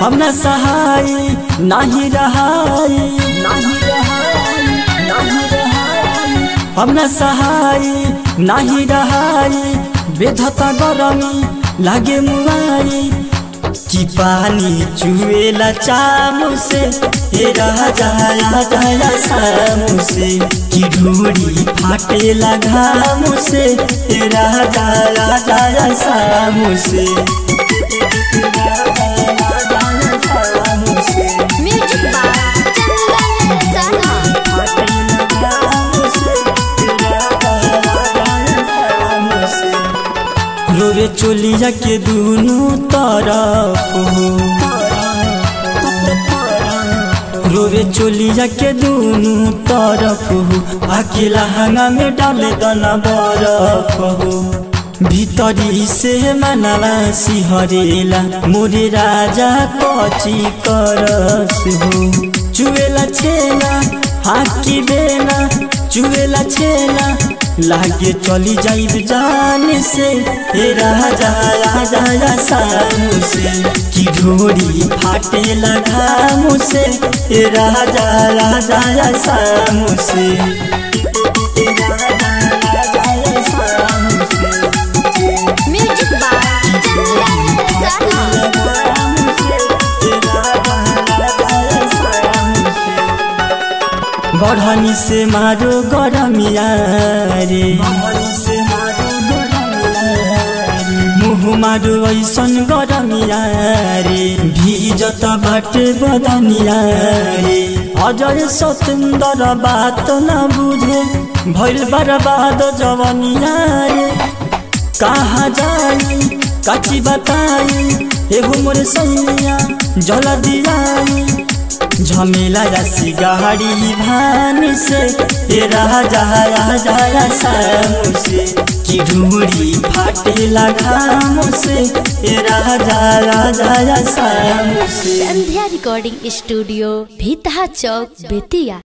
हम न सहाय नाही रहाय नाही रहाय नाही रहाय हम न सहाय नाही रहाय बेधता गरमी लागे मुआई कि पानी चुएला चामु से हे राजा राजा सामु से कि ढूढ़ी फाटेला घामु से हे राजा राजा सामु से म्यूजिक बाय चंदन सना रोवे चोलिया के दुनू तरफ हो रोवे चोलिया के दुनू तरफ हो अकेला हंगा में डाले दना बरफ हो भीतरी से मनवा सिहरेला मोरे राजा कची करस हो चुएला छेना हाकी बेना चुएला छेना लागे चली जाइब जान से हे राजा राजा सामू से कि ढोरी फाटे घामू से हे राजा राजा सामू से हे राजा राजा सामू से म्यूजिक बाय चंदन सना बढ़नी से मारो गरमिया रे मुह मारो ऐसन गरमिया रे भीजत बाटे बदनिया रे अजय सतेंद्र बात न बुझे भैल बर्बाद जवनिया रे कहाँ जाई काची बताई एगो मोर सैया जल दियाई झमेला रसी गाड़ी भान से ए राजा राजा सामू से कि ढूंढी फाटेला घाम से ए राजा राजा सामू से संध्या रिकॉर्डिंग स्टूडियो भीतहा चौक बेतिया